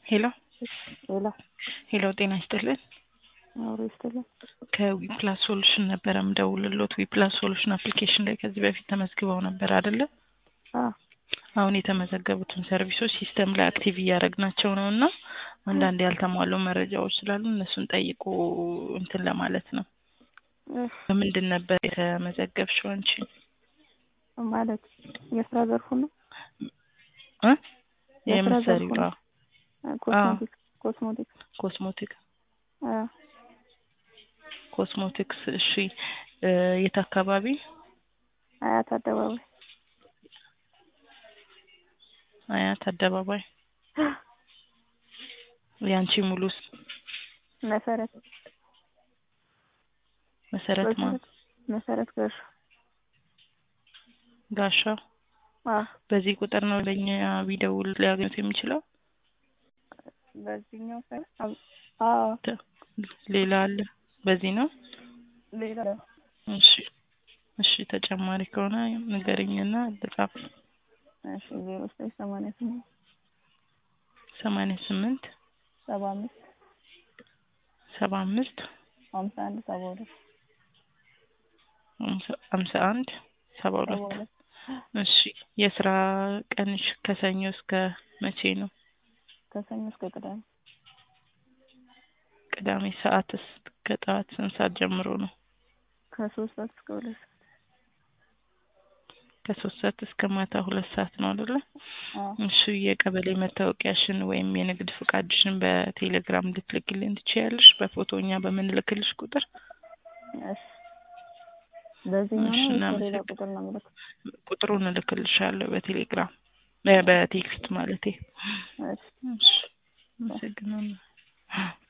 ሄሎ ሌላ ሄሎ፣ ጤና ይስጥልን። አውሮ ይስጥልን። ከዊፕላስ ሶሉሽን ነበረ ምደውልሎት። ዊፕላስ ሶሉሽን አፕሊኬሽን ላይ ከዚህ በፊት ተመዝግበው ነበር አይደለ? አ አሁን የተመዘገቡትን ሰርቪሶች ሲስተም ላይ አክቲቭ እያደረግናቸው ነው እና አንዳንድ ያልተሟሉ መረጃዎች ስላሉ እነሱን ጠይቁ እንትን ለማለት ነው። እህ በምንድን ነበር የተመዘገብሽው አንቺ? ማለት የስራ ዘርፉ ነው። እ የስራ ዘርፉ የምትሰሪው? ነው። ኮስሞቲክስ ኮስሞቲክስ ኮስሞቲክ አ ኮስሞቲክስ። እሺ እ የት አካባቢ? አያት አደባባይ አያት አደባባይ። ያንቺ ሙሉ ስ- መሰረት መሰረት ማን? መሰረት ገርሹ ጋሻው። አ በዚህ ቁጥር ነው ለኛ ቢደውል ሊያገኙት የሚችለው? በዚህኛው ሳይሆን አ ተ- ሌላ አለ? በዚህ ነው? ሌላ እሺ እሺ፣ ተጨማሪ ከሆነ ንገረኝና ልጻፍ። እሺ ዜሮ ዘጠኝ ሰማንያ ስምንት ሰማንያ ስምንት ሰባ አምስት ሰባ አምስት ሀምሳ አንድ ሰባ ሁለት ሀምሳ አንድ ሰባ ሰባ ሁለት ሁለት እሺ የስራ ቀንሽ ከሰኞ እስከ መቼ ነው? ከሰኞ እስከ ቅዳሜ ቅዳሜ ሰዓትስ ከጠዋት ስንት ሰዓት ጀምሮ ነው? ከሶስት ሰዓት እስከ ሁለት ሰዓት ከሶስት ሰዓት እስከ ማታ ሁለት ሰዓት ነው አይደለ? አ እሺ የቀበሌ መታወቂያሽን ወይም የንግድ ፍቃድሽን በቴሌግራም ልትልክልን ትችያለሽ? በፎቶ እኛ በምንልክልሽ ቁጥር እሺ በዚህኛው እሺ፣ ነው ወይስ በሌላ እናመሰግን- ቁጥር ነው የምልከው? ቁጥሩን እልክልሻለሁ በቴሌግራም እ በቴክስት ማለቴ። እሺ እሺ አመሰግናለሁ።